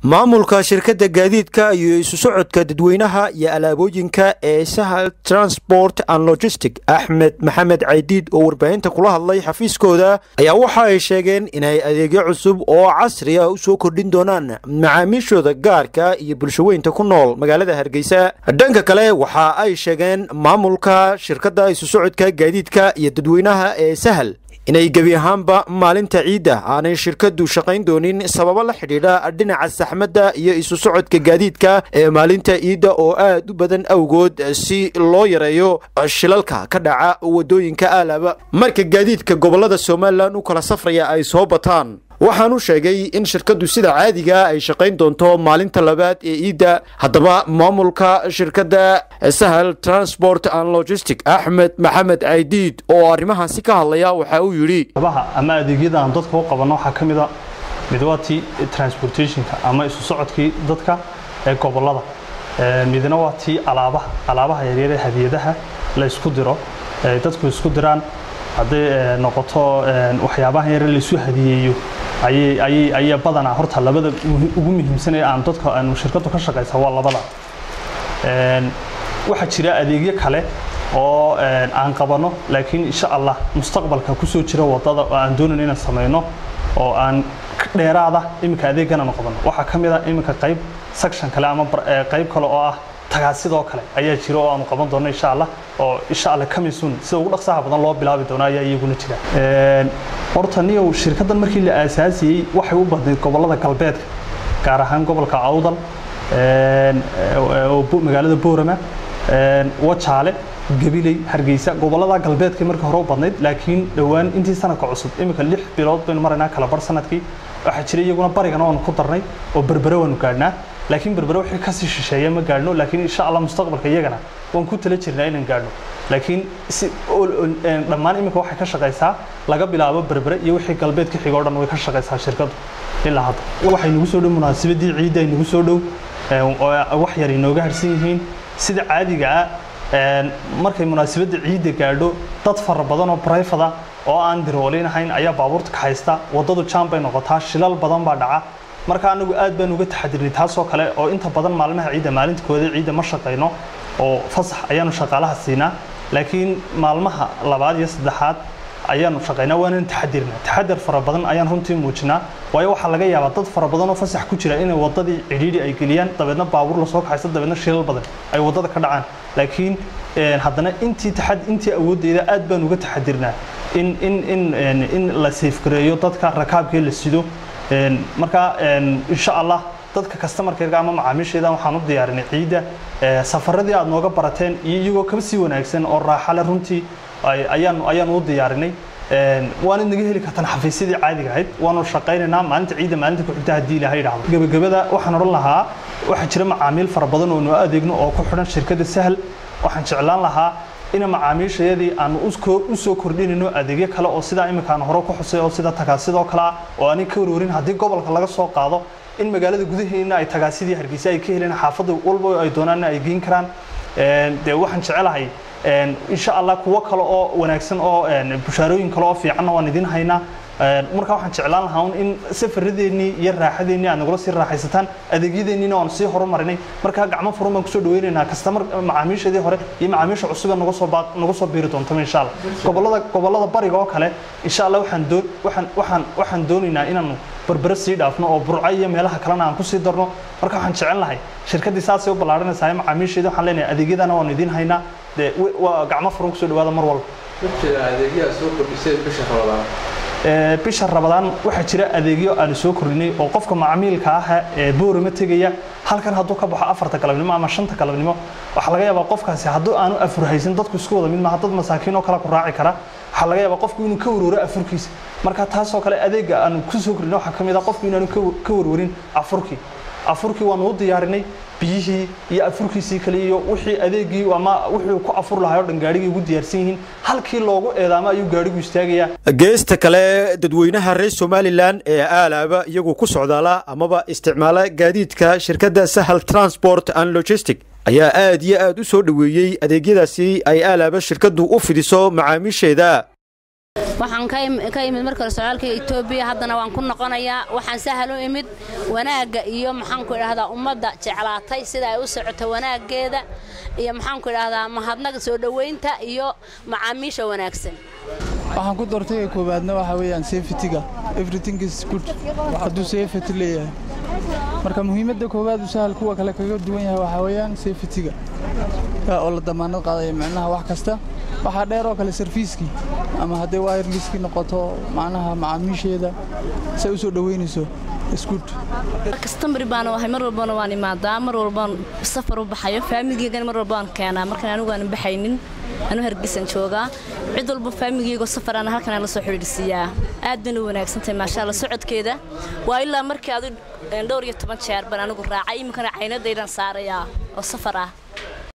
maamulka shirkadda gaadiidka iyo isu socodka dadweynaha iyo alaabooyinka ee sahal transport and logistic axmed maxamed caydiid oo warbaahinta kula hadlay xafiiskooda ayaa waxa ay sheegeen inay adeegyo cusub oo casri ah u soo kordhin doonaan macaamiishooda gaarka iyo bulshaweynta ku nool magaalada hargeysa dhanka kale waxa ay sheegeen maamulka shirkadda isu socodka gaadiidka iyo dadweynaha ee sahal inay gebi ahaanba maalinta ciidda aanay shirkaddu shaqayn doonin sababo la xidhiidha dhinaca saxmadda iyo isu socodka gaadiidka ee maalinta ciidda oo aad u badan awgood si loo yareeyo shilalka ka dhaca waddooyinka aalaba marka gaadiidka gobollada somalilan u kala safraya ay soo bataan waxaanu sheegay in shirkaddu sida caadiga ay shaqayn doonto maalinta labaad ee ciidda haddaba maamulka shirkadda sahal transport and logistic axmed maxamed caydiid oo arrimahaasi ka hadlaya waxa uu yidhi ama adeegyada aan dadka u qabanno waxaa ka mid a mid waa tii transportationka ama isu socodkii dadka ee gobollada midna waa tii alaabaha alaabaha yaryar ee hadiyadaha la isku diro dadku isku diraan hadday noqoto waxyaabaha yare laysu hadiyeeyo ayay badanaa horta labada ugu muhiimsanee aan dadka aanu shirkaddu ka shaqaysa waa labada waxaa jira adeegyo kale oo aan qabanno laakiin insha allah mustaqbalka kusoo jira wadada oo aan doonayn inaan samayno oo aan dheeraada iminka adeeggan aanu qabanno waxaa ka mid a iminka qayb section kale ama qayb kale oo ah tagaasidoo kale ayaa jira oo aanu qaban doonno insha allah oo insha allah kamisun sida ugu dhaqsaha badan loo bilaabi doono ayaa iyaguna jira horta niyow shirkaddan markii la aasaasiyey waxay u badnayd gobollada galbeedka gaar ahaan gobolka awdal magaalada boorama wajaale gabiley hargeysa gobollada galbeedka markii hore u badnayd laakiin dhowaan intii sanadka cusub iminka lix bilood baynu maraynaa kala bar sanadkii waxaa jira iyaguna barigana waanu ku darnay oo berbere waanu gaadhnaa laakiin berbere wixii kasii shisheeya ma gaadhno laakiin insha allah mustaqbalka iyagana waan ku tala jirnaa inaan gaadhno laakiin si dhammaan iminka waxay ka shaqaysaa laga bilaabo berbere iyo wixii galbeed ka xigoo dhan way ka shaqaysaa shirkaddu ilaa hadda waxay nagu soo dhow munaasabadii ciidda ay nagu soo dhow wax yar inooga harsan yihiin sida caadiga ah markay munaasabadda ciidda gaadho dad fara badan oo brifada oo aan diroolinahayn ayaa baabuurta ka haysta waddadu jaan bay noqotaa shilal badan baa dhaca marka anagu aad baan uga taxadirnay taasoo kale oo inta badan maalmaha ciidda maalintkooda ciidda ma shaqayno oo fasax ayaanu shaqaalaha siinaa laakiin maalmaha labaad iyo saddexaad ayaanu shaqaynaa waanaan taxadirnaa taxadar fara badan ayaan runtii muujinaa waayo waxaa laga yaabaa dad fara badan oo fasax ku jira inay waddadii cidhiidhi ay geliyaan dabeedna baabuur lasoo kaxaysto dabeedna shilal badan ay waddada ka dhacaan laakiin haddana intii taxad intii awooddeeda aad baan uga taxadirnaa in in in in la safgareeyo dadka rakaabkee la sido marka insha allah dadka customarkeega ama macaamiisheeda waxaan u diyaarinay ciidda safaradii aad nooga barateen iyo iyagoo kaba sii wanaagsan oo raaxale runtii ayaan ayaan u diyaarinay waana naga heli kartaan xafiisyadii caadiga ahayd waanu shaqaynaynaa maalinta ciidda maalinta ku xigta haddii ilaahay dhacdo gebagabada waxaan odhan lahaa waxaa jira macaamiil fara badan oo noo adeegno oo ku xidhan shirkadda sahal waxaan jeclaan lahaa ina macaamiishayadii aanu u soo kordhinayno adeegyo kale oo sidaa iminkaan hore ku xusay oo sida tagaasidoo kale ah oo aanay ka warwarin haddii gobolka laga soo qaado in magaalada gudaheena ay tagaasidii hargeysa ay ka heleen xaafadda walba ay doonaanna ay geyn karaan dee waxaan jecelahay insha allah kuwo kale oo wanaagsan oo bushaarooyin kale oo fiicanna waan idin haynaa marka waxaan jeclaan lahaa un in safaradeennii iyo raaxadeennii aad nagula sii raaxaysataan adeegyadeenniina waanu sii horumarinay markaa gacmo furan baan kusoo dhaweynaynaa kastamar macaamiishadii hore iyo macaamiisha cusub ee nagu soo nagu soo biiri doontaba insha allah gobollada gobollada bariga oo kale insha allah waxaan doon waxaan waxaan waxaan doonaynaa inaanu berbere sii dhaafno oo burco iyo meelaha kalena aan kusii darno marka waxaan jecel lahay shirkaddii saasay u ballaarinaysaa macaamiisheedii waxaan leenahay adeegyadana waanu idiin haynaa dee waa gacmo furan kusoo dhawaada mar walba adeegyaha soo kordhiseen bisha rabadaan bisha rabadaan waxaa jira adeegyo aanu soo kordhinay oo qofka macmiilka ah ee boorama tegaya halkan hadduu ka baxo afarta galabnimo ama shanta galabnimo waxaa laga yaabaa qofkaasi hadduu aanu afur haysan dadku isku wada mid maaha dad masaakiin oo kale ku raaci kara waxaa laga yaabaa qofku inuu ka warwaro afurkiisa marka taasoo kale adeega aanu ku soo kordhinay waxaa ka mid ah qofku inaanu ka warwarin afurkii afurkii waanu u diyaarinay biyihii iyo afurkiisii kale iyo wixii adeegii ama wuxuu ku afur lahaa oo dhan gaadhigii ugu diyaarsan yihiin halkii loogu eedaamo ayuu gaadhigu istaagayaa geesta kale dadweynaha reer somalilan ee aalaaba iyagu ku socdaala amaba isticmaala gaadiidka shirkadda sahal transport and logistic ayaa aad iyo aad u soo dhoweeyey adeegyadaasi ay aalaaba shirkaddu u fidiso macaamiisheeda waxaan ka imid marka hore socdaalka etoobiya haddana waan ku noqonayaa waxaan sahal u imid wanaagga iyo maxaanku idhahdaa ummadda jeclaatay sida ay u socoto wanaaggeeda iyo maxaanku idhahdaa mahadnaga soo dhoweynta iyo macaamiisha wanaagsan waxaan ku doortay koowaadna waxaa weeyaan safetyga everything is good hadduu safety leeyahay marka muhiimadda koowaad uu sahal kuwa kale kaga duwan yahay waxaa weeyaan safetyga oo la damaanad qaadaya micnaha wax kasta waxaa dheer oo kale sarfiiskii ama hadday wireliskii noqoto macnaha macaamiisheeda say u soo dhoweynayso isguud kastamari baana ahay mar walbana waan imaadaa mar walbaan safar u baxayo faamiligeygan mar walbaan keenaa markaan anigu aanan baxaynin anu hargeysan joogaa cid walba faamiligeygo safaraan halkan la soo xidhiidhsiiyaa aad bayna u wanaagsantahay maasha alla socodkeeda waa ilaa markii adu dhowr iyo toban jeer baan anigu raacay iminkana caynadaydaan saarayaa oo safar ah